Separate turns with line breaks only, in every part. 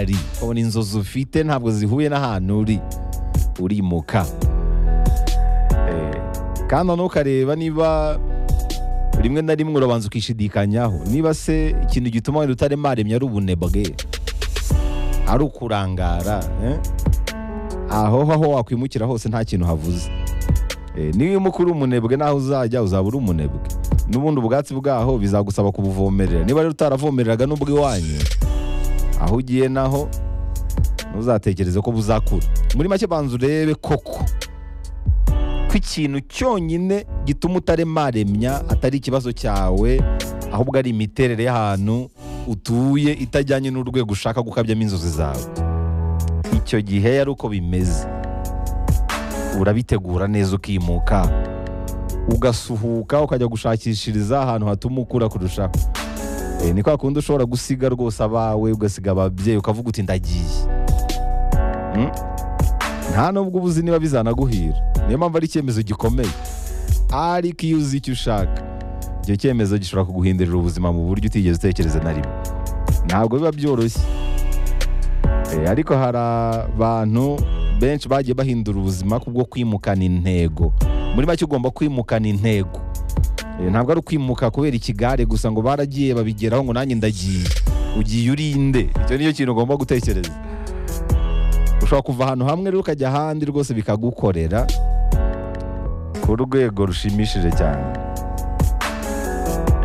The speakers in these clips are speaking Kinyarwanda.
ari ubona inzozi ufite ntabwo zihuye n'ahantu uri urimuka Eh, kandi noneho ukareba niba rimwe na rimwe urabanza ukishidikanyaho niba se ikintu gituma wenda utaremaremye ari ubunebwe ari ukurangara eh? aho aho wakwimukira hose nta kintu havuze Eh, niwimuka uri umunebwe naho uzajya uzaba uri umunebwe n'ubundi ubwatsi bwaho bizagusaba kubuvomerera niba rero utaravomereraga n'ubw'iwanyu aho ugiye naho ntuzatekereze ko buzakura muri make banza urebe koko ko ikintu cyonyine gituma utaremaremya atari ikibazo cyawe ahubwo ari imiterere y'ahantu utuye itajyanye n'urwego ushaka gukabyamo inzozi zawe icyo gihe yari uko bimeze urabitegura neza ukimuka ugasuhuka ukajya gushakishiriza ahantu hatuma ukura kurushaho Eh, ni kwa kundi ushobora gusiga rwose abawe ugasiga ababyeyi ukavuga uti ndagiye Mm? nta nubwo ubuzi niba bizanaguhira niyo mpamvu ari icyemezo gikomeye ariko iyo uzi icyo ushaka icyo cyemezo gishobora kuguhindurira ubuzima mu buryo utigeze utekereza na rimwe ntabwo biba byoroshye Eh, ariko hari abantu benshi bagiye bahindura ubuzima kubwo kwimukana intego muri make ugomba kwimukana intego Eh, ntabwo ari ukwimuka kubera ikigare gusa ngo baragiye babigeraho ngo nanjye ndagiye ugiye urinde icyo nicyo kintu ugomba gutekereza ushobora kuva ahantu hamwe rero ukajya ahandi rwose bikagukorera ku rwego rushimishije cyane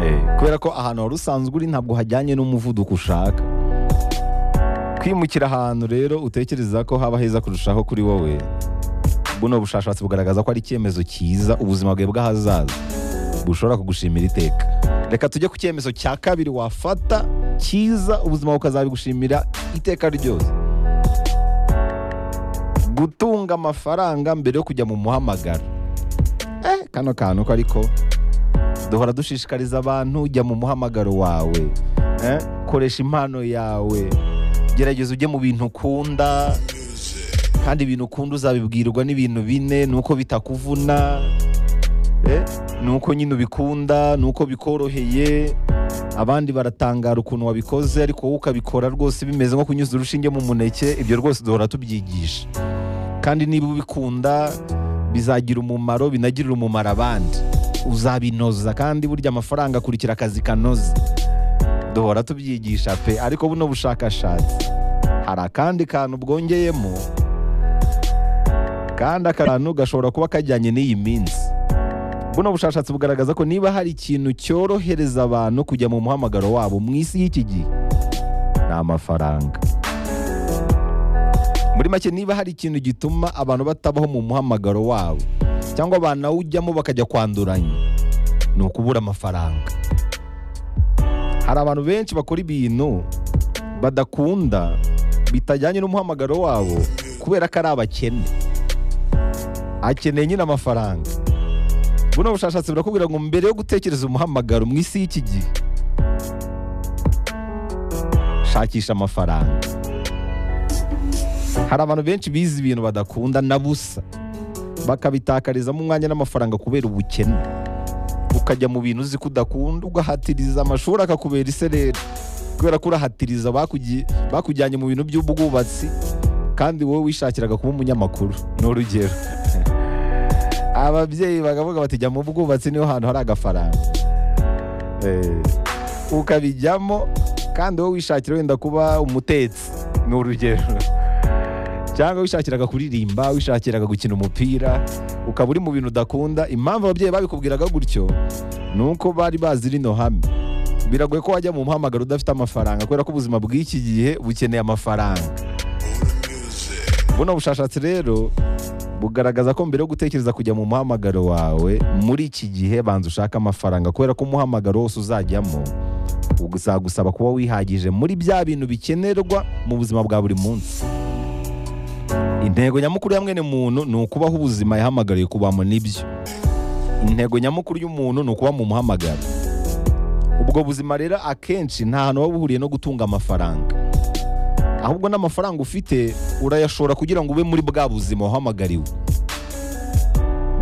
Eh, kubera ko ahantu wari usanzwe uri ntabwo hajyanye n'umuvuduko ushaka kwimukira ahantu rero utekereza ko haba heza kurushaho kuri wowe buno bushakashatsi bugaragaza ko ari icyemezo cyiza ubuzima bwawe bw'ahazaza bushobora kugushimira iteka reka tujye ku cyemezo cya kabiri wafata cyiza ubuzima bukazabigushimira iteka ryose gutunga amafaranga mbere yo kujya mu muhamagaro eh, kano kantu ko ariko duhora dushishikariza abantu jya mu muhamagaro wawe eh, koresha impano yawe gerageza ujye mu bintu ukunda kandi ibintu ukunda uzabibwirwa n'ibintu bine nuko bitakuvuna eh, nuko nyine ubikunda nuko bikoroheye abandi baratangara ukuntu wabikoze ariko wowe ukabikora rwose bimeze nko kunyuza urushinge mu muneke ibyo rwose duhora tubyigisha kandi niba ubikunda bizagira umumaro binagirire umumaro abandi uzabinoza kandi burya amafaranga akurikira akazi kanoze duhora tubyigisha pe ariko buno bushakashatsi hari akandi kantu bwongeyemo kandi aka kantu gashobora kuba kajyanye n'iyi minsi buno bushakashatsi bugaragaza ko niba hari ikintu cyorohereza abantu kujya mu muhamagaro wabo mu isi y'iki gihe ni amafaranga muri make niba hari ikintu gituma abantu batabaho mu muhamagaro wabo cyangwa banawujyamo bakajya kwanduranya ni ukubura amafaranga hari abantu benshi bakora ibintu badakunda bitajyanye n'umuhamagaro wabo kubera ko ari abakene akeneye nyine amafaranga buno bushakashatsi burakubwira ngo mbere yo gutekereza umuhamagaro mu isi y'iki gihe shakisha amafaranga hari abantu benshi bize ibintu badakunda na busa bakabitakarizamo umwanya n'amafaranga kubera ubukene ukajya mu bintu uzi ko udakunda ugahatiriza amashuri akakubera isereri kubera ko urahatiriza bakugi- bakujyanye mu bintu by'ubwubatsi kandi wowe wishakiraga kuba umunyamakuru ni urugero ababyeyi bakavuga bati jya mu bwubatsi niho hantu hari agafaranga Eh, ukabijyamo kandi wowe wishakira wenda kuba umutetsi ni urugero cyangwa wishakiraga kuririmba wishakiraga gukina umupira ukaba uri mu bintu udakunda impamvu ababyeyi babikubwiraga gutyo ni uko bari bazi rino hame biragoye ko wajya mu muhamagaro udafite amafaranga kubera ko ubuzima bw'iki gihe bukeneye amafaranga buno bushakashatsi rero bugaragaza ko mbere yo gutekereza kujya mu muhamagaro wawe muri iki gihe banza ushake amafaranga kubera ko umuhamagaro wose uzajyamo uzagusaba kuba wihagije muri bya bintu bikenerwa mu buzima bwa buri munsi intego nyamukuru ya mwene muntu ni ukubaho ubuzima yahamagariye kubamo nibyo intego nyamukuru y'umuntu ni ukuba mu muhamagaro ubwo buzima rero akenshi nta hantu buba buhuriye no gutunga amafaranga ahubwo n'amafaranga ufite urayashora kugira ngo ube muri bwa buzima wahamagariwe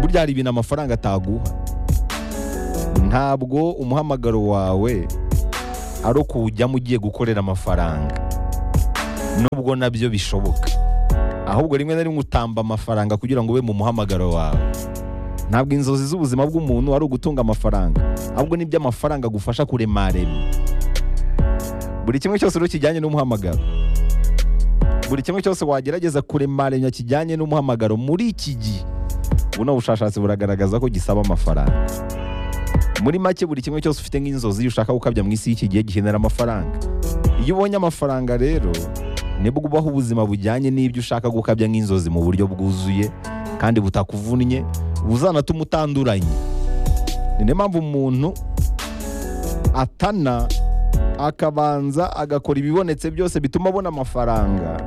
burya hari ibintu amafaranga ataguha ntabwo umuhamagaro wawe ari ukuwujyamo ugiye gukorera amafaranga nubwo nabyo bishoboka ahubwo rimwe na rimwe utamba amafaranga kugira ngo ube mu muhamagaro wawe ntabwo inzozi z'ubuzima bw'umuntu ari ugutunga amafaranga ahubwo nibyo amafaranga agufasha kuremarema buri kimwe cyose rero kijyanye n'umuhamagaro buri kimwe cyose wagerageza kuremarenya kijyanye n'umuhamagaro muri iki gihe buno bushakashatsi buragaragaza ko gisaba amafaranga muri make buri kimwe cyose ufite nk'inzozi ushaka gukabya mu isi y'iki gihe gikenera amafaranga iyo ubonye amafaranga rero nibwo ubaho ubuzima bujyanye n'ibyo ushaka gukabya nk'inzozi mu buryo bwuzuye kandi butakuvunnye buzanatuma utanduranye ni niyo mpamvu umuntu atana akabanza agakora ibibonetse byose bituma abona amafaranga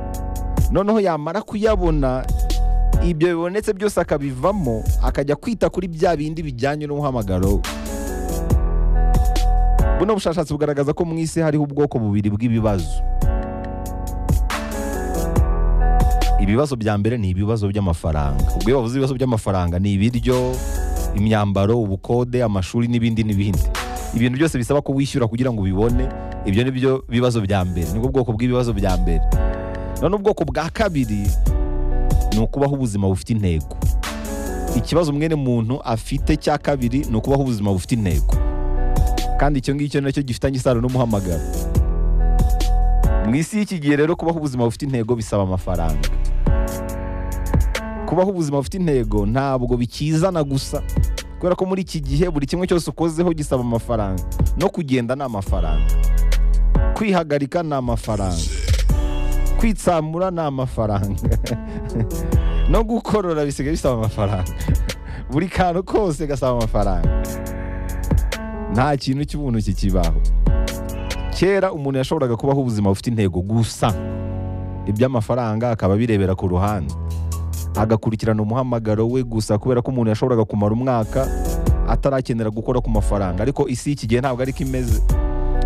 noneho yamara kuyabona ibyo bibonetse byose akabivamo akajya kwita kuri bya bindi bijyanye n'umuhamagaro we buno bushakashatsi bugaragaza ko mu isi hariho ubwoko bubiri bw'ibibazo ibibazo bya mbere ni ibibazo by'amafaranga ubwo iyo bavuze ibibazo by'amafaranga ni ibiryo imyambaro ubukode amashuri n'ibindi n'ibindi ibintu byose bisaba ko wishyura kugira ngo ubibone ibyo ni byo bibazo bya mbere nibwo bwoko bw'ibibazo bya mbere none ubwoko bwa kabiri ni ukubaho ubuzima bufite intego ikibazo mwene muntu afite cya kabiri ni ukubaho ubuzima bufite intego kandi icyo ngicyo nacyo gifitanye isano n'umuhamagaro mu isi y'iki gihe rero kubaho ubuzima bufite intego bisaba amafaranga kubaho ubuzima bufite intego ntabwo bikizana gusa kubera ko muri iki gihe buri kimwe cyose ukozeho gisaba amafaranga no kugenda ni amafaranga kwihagarika ni amafaranga kwitsamura ni amafaranga no gukorora bisigaye bisaba amafaranga buri kantu kose gasaba amafaranga nta kintu cy'ubuntu kikibaho kera umuntu yashoboraga kubaho ubuzima bufite intego gusa iby'amafaranga akaba abirebera ku ruhande agakurikirana umuhamagaro we gusa kubera ko umuntu yashoboraga kumara umwaka atarakenera gukora ku mafaranga ariko isi y'iki gihe ntabwo ariko imeze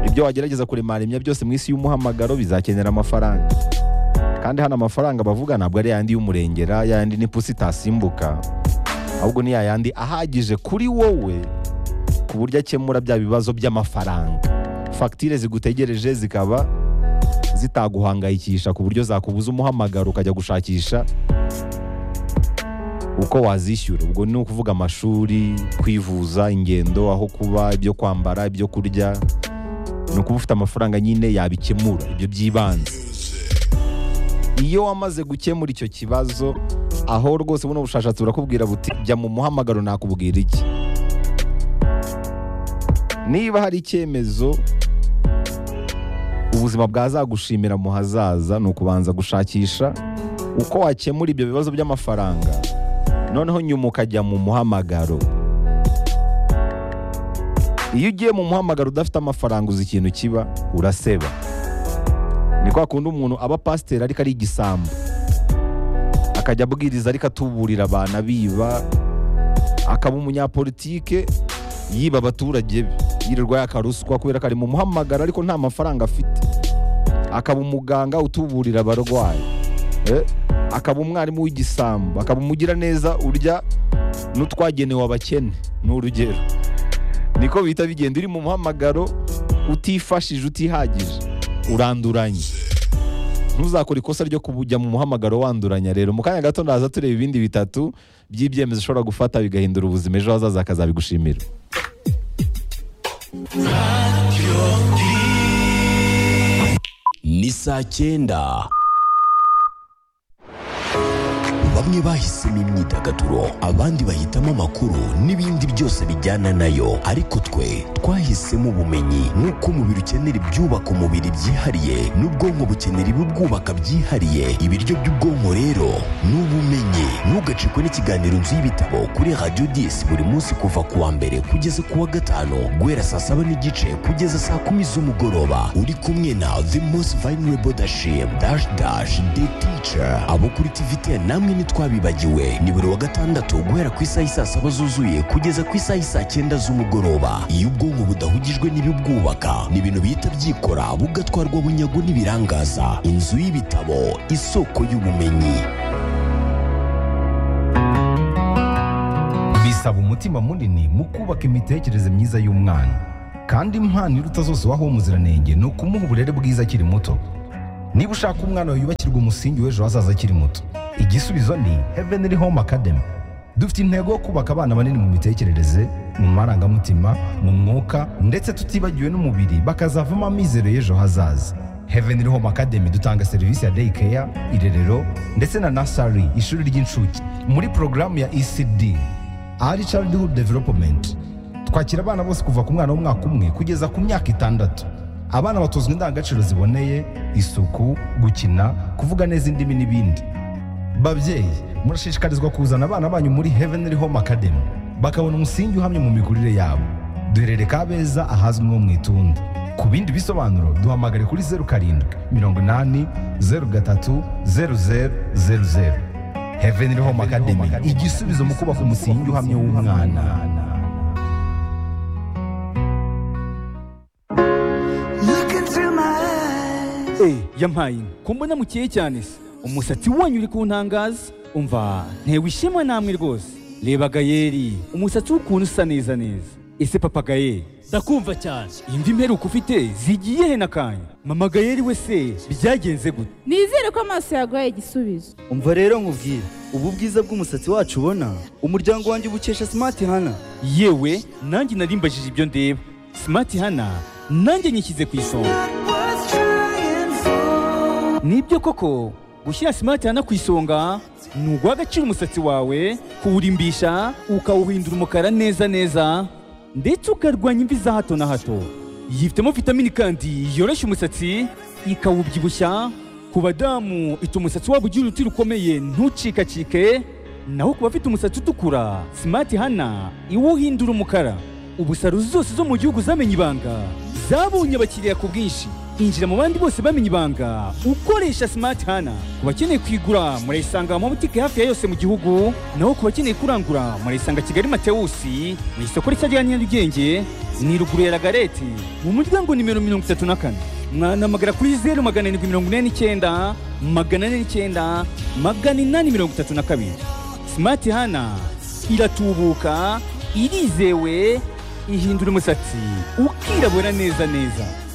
ibyo wagerageza kuremaremya byose mu isi y'umuhamagaro bizakenera amafaranga kandi hano amafaranga bavuga ntabwo ari yandi y'umurengera yandi n'ipusi itasimbuka ahubwo ni yayandi ahagije kuri wowe ku buryo akemura bya bibazo by'amafaranga fagitire zigutegereje zikaba zitaguhangayikisha ku buryo zakubuza umuhamagaro ukajya gushakisha uko wazishyura ubwo ni ukuvuga amashuri kwivuza ingendo aho kuba ibyo kwambara ibyo kurya ni ukuba ufite amafaranga nyine yabikemura ibyo by'ibanze iyo wamaze gukemura icyo kibazo aho rwose buno bushakashatsi burakubwira buti jya mu muhamagaro nakubwira iki niba hari icyemezo ubuzima bwazagushimira mu hazaza ni ukubanza gushakisha uko wakemura ibyo bibazo by'amafaranga noneho nyuma ukajya mu muhamagaro iyo ugiye mu muhamagaro udafite amafaranga uzi ikintu kiba uraseba ni kwa kundi umuntu aba pasiteri ariko ari igisambo akajya abwiriza ariko atuburira abantu abiba akaba umunyapolitike yiba abaturage be yirirwa yakaruswa kubera ko ari mu muhamagaro ariko nta mafaranga afite akaba umuganga utuburira abarwayi Eh, akaba umwarimu w'igisambo akaba umugira neza urya n'utwagenewe abakene ni urugero niko bihita bigenda uri mu muhamagaro utifashije utihagije uranduranye ntuzakore ikosa ryo kujya mu muhamagaro wanduranya rero mu kanya gato ndaza tureba ibindi bitatu by'ibyemezo ushobora gufata bigahindura ubuzima ejo hazaza akazabigushimira
ni saa cyenda bamwe bahisemo imyidagaduro abandi bahitamo amakuru n'ibindi byose bijyana nayo ariko twe twahisemo ubumenyi nk'uko umubiri ukenera ibyubaka umubiri byihariye n'ubwonko bukenera ibibwubaka byihariye ibiryo by'ubwonko rero ni ubumenyi ntugacikwe n'ikiganiro nzu y'ibitabo kuri radiyo disi buri munsi kuva ku wa mbere kugeza ku wa gatanu guhera saa saba n'igice kugeza saa kumi z'umugoroba uri kumwe na the most vulnerable dashim dash dash the teacher abo kuri tvt namwe ntitwabibagiwe ni buri wa gatandatu guhera ku isaha isaa saba zuzuye kugeza ku isaha isaa cyenda z'umugoroba iyo ubwonko budahugijwe n'ibibwubaka ni ibintu bihita byikora bugatwarwa bunyago n'ibirangaza inzu y'ibitabo isoko y'ubumenyi
bisaba umutima munini mu kubaka imitekerereze myiza y'umwana kandi impano iruta zose waha uwo muziranenge ni ukumuha uburere bwiza akiri muto
niba ushaka umwana wawe yubakirwa umusingi w'ejo hazaza akiri muto igisubizo ni heavenly home academy dufite intego yo kubaka abana banini mu mitekerereze mu marangamutima mu mwuka ndetse tutibagiwe n'umubiri bakazavamo amizero y'ejo hazaza heavenly home academy dutanga serivisi ya day care irerero ndetse na nasari ishuri ry'incuke muri porogaramu ya ecd early childhood development twakira abana bose kuva ku mwana w'umwaka umwe kugeza ku myaka itandatu abana batozwa indangagaciro ziboneye isuku gukina kuvuga neza indimi n'ibindi babyeyi murashishikarizwa kuzana abana banyu muri heavenly home academy bakabona umusingi uhamye mu mikurire yabo duherereye kabeza ahazwi nko mu itunda ku bindi bisobanuro duhamagare kuri zeru karindwi mirongo inani zeru gatatu zeru zeru zeru zeru heavenly home academy igisubizo mu kubaka umusingi uhamye w'umwana
Look into my eyes.
Eh, yampaye inka. ko mbona mukeye cyane se umusatsi wanyu uri kuntangaza umva ntewe ishema namwe rwose reba gayeri umusatsi w'ukuntu usa neza neza ese papa gayeri ndakumva cyane imvi mperuka ufite zigiye he n'akanya mama gayeri we se byagenze gute
nizere ko amaso yaguhaye igisubizo
umva rero nkubwire ubu bwiza bw'umusatsi wacu ubona umuryango wanjye ubukesha smart hana
yewe nanjye narimbajije ibyo ndeba simati hana nanjye nyishyize ku isonga
What's trying for?
nibyo koko gushyira simati hana ku isonga ni uguha agaciro umusatsi wawe kuwurimbisha ukawuhindura umukara neza neza ndetse ukarwanya imvi za hato na hato yifitemo vitamini kandi yoroshya umusatsi ikawubyibushya ku badamu ituma umusatsi wabo ugira uruti rukomeye ntucikacike naho ku bafite umusatsi utukura simati hana iwuhindura umukara ubusaro zose zo mu gihugu zamenye ibanga zabonye abakiriya ku bwinshi injira mu bandi bose bamenye ibanga ukoresha simati hana ku bakeneye kuyigura murayisanga mu mabutike hafi ya yose mu gihugu naho ku bakeneye kurangura murayisanga kigali matewusi mu isoko rishya rya nyarugenge ni ruguru ya ragareti mu muryango nimero mirongo itatu na kane mwanamagara kuri zeru magana arindwi mirongo ine n'icyenda magana ane n'icyenda magana inani mirongo itatu na kabiri simati hana iratubuka irizewe ihindura umusatsi ukirabura neza neza